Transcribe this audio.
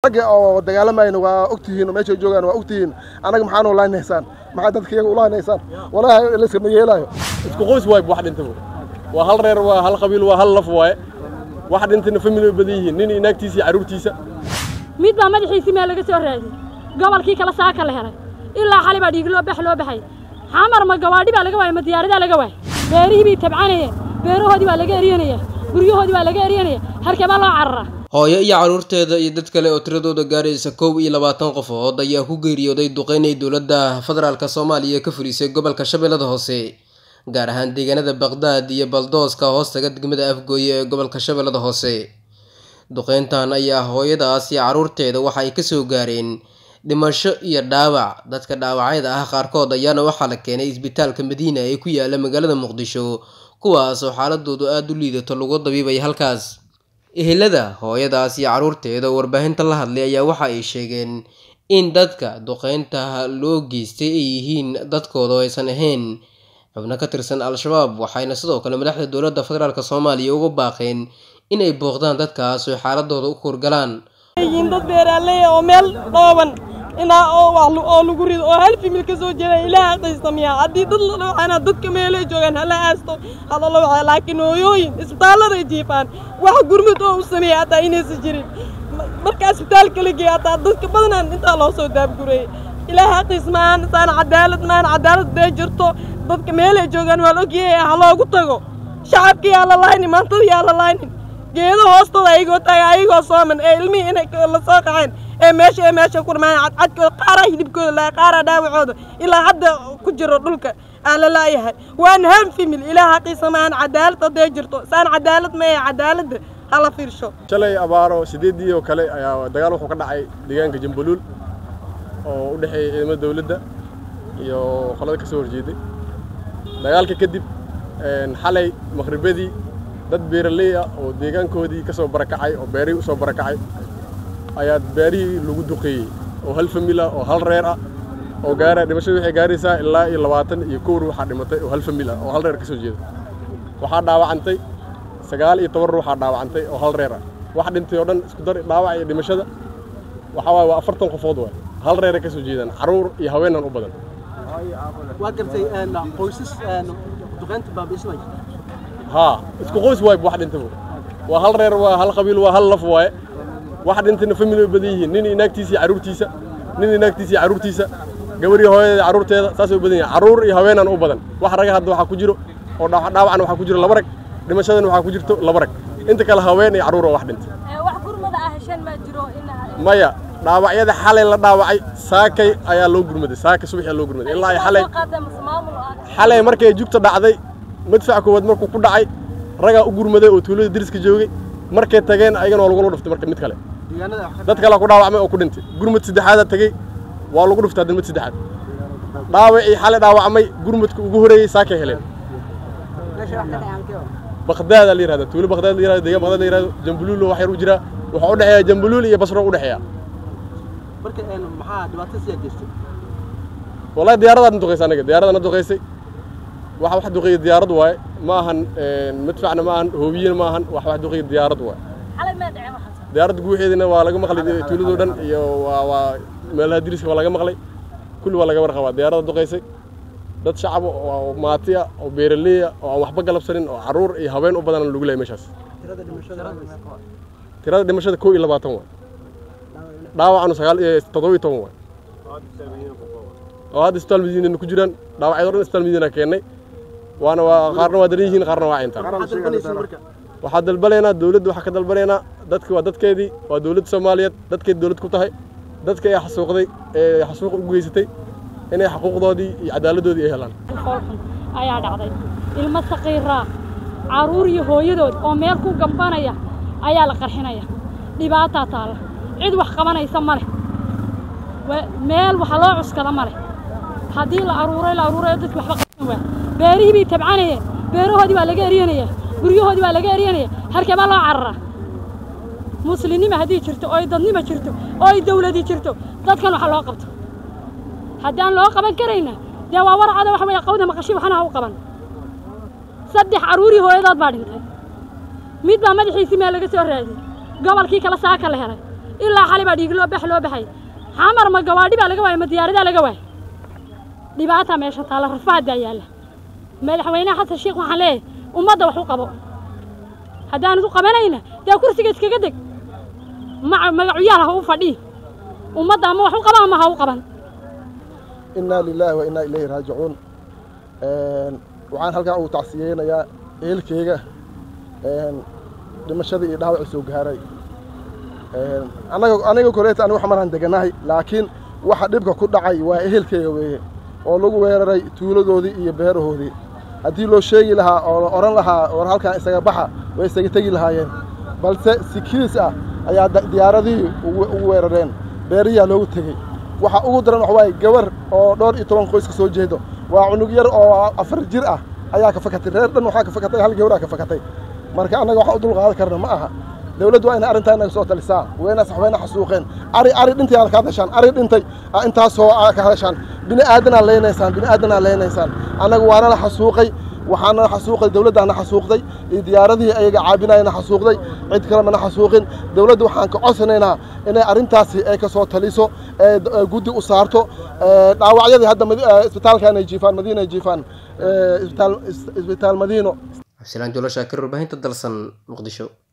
ragga oo dagaalamayna waa ogtihiin oo meeshay joogaan waa ogtihiin annaga maxaanu laaynaysaan maxaa dadka iyaga ulaaynaysaan walaahi layskama yeelaayo isku qoys waay wax dhintaba waa hal reer waa hal qabiil waa hal laf waaye wax dhintayna family way badan yihiin nin inaagtiisa iyo carruurtiisa mid baa madaxiisii meel laga soo raadiyey gobolkii kale saaka la helay ilaa xali baa dhiig loo bax loo baxay xamar ma gawaadhi baa laga waayay ma diyaaradaa laga waayay beerihii bay tabcanayeen beerahoodii baa laga eryanaya guryahoodii baa laga eryanaya halkee baa loo cararaa hooyo iyo carruurteeda iyo dad kale oo tiradooda gaaraysa kow iyo labaatan qofood ayaa ku geeriyooday duqeynay dowladda federaalk soomaaliya ka fulisay gobolka shabeellada hoose gaar ahaan deegaanada baqdaad iyo baldooska hoostaga degmada afgooye ee gobolka shabeellada hoose duqeyntan ayaa hooyadaas iyo carruurteeda waxa ay kasoo gaareen dhimasho iyo dhaawac dadka dhaawacyada ah qaarkood ayaana waxaa la keenay isbitaalka madiina ee ku yaala magaalada muqdisho kuwaas oo xaaladoodu aada u liidato lagu dabiibay halkaas ehelada hooyadaas iyo carruurteeda oo warbaahinta la hadlay ayaa waxa ay sheegeen in dadka duqeynta loo geystay ay yihiin dadkooda oo aysan ahayn xubno ka tirsan al-shabaab waxayna sidoo kale madaxda dowladda federaalk soomaaliya uga baaqeen inay booqdaan dadkaas oo xaaladooda u kurgalaan yihiin dad beeraaley oo meel dhooban inaa oo wax oo lagu rido oo hal fimil ka soo jeeda ilaah aqaysamiyaa haddii dad la dhawacana dadka meelay joogaan hala aasto hada la wacaa laakiin hooyooyin isbitaalladay jiifaan wax gurmud oo u sameeya hataa inaysan jirin marka isbitaalka la geeya hataa dadka badanaan intaa loo soo daabgurayay ilaah aqiis maahan saan cadaalad maahan cadaalad dee jirto dadka meelay joogaan waa la ogyahay ha loogu tago shacabka yaa la laaynin maantada yaa la laaynin geedo hoostooda ayagoo taaga ayagoo sooman ee ilmihii inay la soo qaxeen ee meesha ee meesha ku dhamaan cadcadkooda qaaraa hilibkooda laa qaaraa dhaawacooda ilaa hadda ku jiro dhulka aan la laayahay waan han fimil ilaah xaqiisa maahan cadaalad hadday jirto saan cadaalad ma ee cadaaladda hala fiirsho shalay abaaro sideedii oo kale ayaa dagaal wuxuu ka dhacay deegaanka jambuluul oo u dhexeeya ciidamada dawladda iyo qolada ka soo horjeeday dagaalka kadib xalay maqhribadii dad beeraley ah oo deegaankoodii ka soo barakacay oo beerihii u soo barakacay ayaa beerihii lagu duqeeyey oo hal famil ah oo hal reer ah oo gaara dhimashadu waxay gaaraysaa ilaa iyo labaatan iyo kow ruuxaa dhimatay oo hal famil ah oo hal reer ka soo jeeda waxaa dhaawacantay sagaal iyo toban ruuxaa dhaawacantay oo hal reer ah wax dhintay oo dhan isku dar dhaawac iyo dhimashada waxaa waaye waa afartan qofood waay hal reeray ka soo jeedaan carruur iyo haweenan u badan waa gartay qoysas duqeynta baabiismay haa isku qoys waay wax dhintaba waa hal reer waa hal qabiil waa hal laf waaye wax dhintayna family way badan yihiin nin inaagtiisa iyo carruurtiisa nin inaagtiisa iyo carruurtiisa gabar iyo hooyadeeda carruurteeda saasay u badan yihiin carruur iyo haweenan u badan wax raga hadda waxaa ku jiro oo dhaawacna waxaa ku jiro laba rag dhimashadana waxaa ku jirto laba rag inta kale haween iyo carruur oo wax dhintay wax gurmada ah hesheen maa jiro maya dhaawacyada xalay la dhaawacay saakay ayaa loo gurmaday saaka subaxii loo gurmaday ilaa ay xalay xalay markay jugta dhacday madfac koowaad markuu ku dhacay ragaa u gurmaday oo tuulada deriska joogay markay tageen ayagana waa lagula dhuftay marka mid kale dad kale ku dhaawacmay oo ku dhintay gurmad saddexaada tagay waa lagu dhuftay hadda mid saddexaad dhaawacii xalay dhaawacmay gurmadka ugu horeeyey saakay heleen baqdaada la yirahda tuulo baqdaad la yirahdo deegaan baqdaad la yirahdo jambuluul wax yar u jira waxaa u dhexeeya jambuluul iyo basro u dhexeeya marka maxaa dhibaato siyaa jirtay wallahi diyaaradaadna duqaysay anaga diyaaradaadna duqaysay waxa wax duqeeya diyaarad waaye ma ahan madfacna ma ahan hoobiyena ma ahan wax wax duqeeya diyaarad waaye diyaaradda guuxeedina waa laga maqlay tuuladoo dhan iyo waa waa meelaha diriska waa laga maqlay kulli waa laga warqabaa diyaaradda duqaysay dad shacab oo maati ah oo beeraley ah oo aan waxba galabsanin oo carruur iyo haween u badan lagu leeyay meeshaas tirada dhimashada kow iyo labaatan waay dhaawacanu sagaal iyo toddoba iyo toban waay oo hadda isbitaal madiinana ku jiraan dhaawacyadoo dhan isbitaal madiina keennay waana waa qaarna waa daran yihiin qaarna waa cintaan waxaa dalbanaynaa dawladda waxaa ka dalbanaynaa dadki waa dadkeedii waa dawladda soomaaliyeed dadkeedi dawlad ku tahay dadka ee xasuuqday ee xasuuq u geysatay inay xuquuqdoodii iyo cadaaladdoodii ay helaan foolxun ayaa dhacday ilmo saqiiraa carruur iyo hooyadood oo meel ku gambanaya ayaa la qarxinaya dhibaataa taalla cid wax qabanaysa ma leh meel waxa loo cuskada ma leh haddii la aruuray la aruurayo dadki waxba qaban waa beerihii bay tabcanayeen beerahoodii baa laga eryanaya guryahoodii baa laga eryanaya halkee baa loo cararaa muslimnima haddii jirto oo ay dadnima jirto oo ay dawladi jirto dadkan waxa loo qabto haddii aan loo qaban karayna dee waa warcada waxa weeye qawda maqashi waxana ha u qaban saddex carruurii hooyadood baa dhintay mid baa madaxiisii meel laga soo raadiyey gobolkii kale saaka la helay ilaa xali baa dhiig loo bax loo baxay xamar ma gawaadhi baa laga waayay ma diyaaradaa laga waayay dhibaataa meesha taalla rafaadaa yaalla madaxweynaha xasan sheekh waxaan leeyahay ummadda wax u qabo haddaanad u qabanayna dee kursiga iskaga deg ma magacuyaal ha u fadhii ummadda ama wax u qaba ama ha u qaban inaa lilaahi wa innaa ilayhi raajicuun waxaan halkan ugu tacsiyeynayaa ehelkeyga dhimashadii iyo dhaawacii soo gaaray anaga aniga koleeta anigu xamaraan deganahay laakiin waxa dhibka ku dhacay waa ehelkeyga weeye oo lagu weeraray tuuladoodii iyo beerahoodii haddii loo sheegi lahaa oo la odhan lahaa war halkan isaga baxa way isaga tegi lahaayeen balse si kiis ah ayaa diyaaradihii ugu weerareen beeriyaa loogu tegey waxa ugu daran waxa waaye gabar oo dhowr iyo toban qoys ka soo jeedo waa cunug yar oo afar jir ah ayaa ka fakatay reer dhan waxaa ka fakatay hal gabaraa ka fakatay marka annaga waxaan u dulqaadan karna ma aha dawladdu waa inay arrintaa inaga soo talisaa wayna saxweyna xasuuqeen ari ari dhintay aad ka hadashaan ari dhintay intaasoo aad ka hadashaan bini aadanaa leynaysaan bini aadanaa leynaysaan annaga waana la xasuuqay waxaana xasuuqay dawladdaana xasuuqday iyo diyaaradihii ayaga caabinayana xasuuqday cid kale mana xasuuqin dawladda waxaan ka codsanaynaa inay arrintaasi ay ka soo taliso ee guddi u saarto dhaawacyadii hadda isbitaalkan ay jiifaan madiina ay jiifaan isbitaal isbitaal madiino cabdisalaan jolo shaakir warbaahinta dalsan muqdisho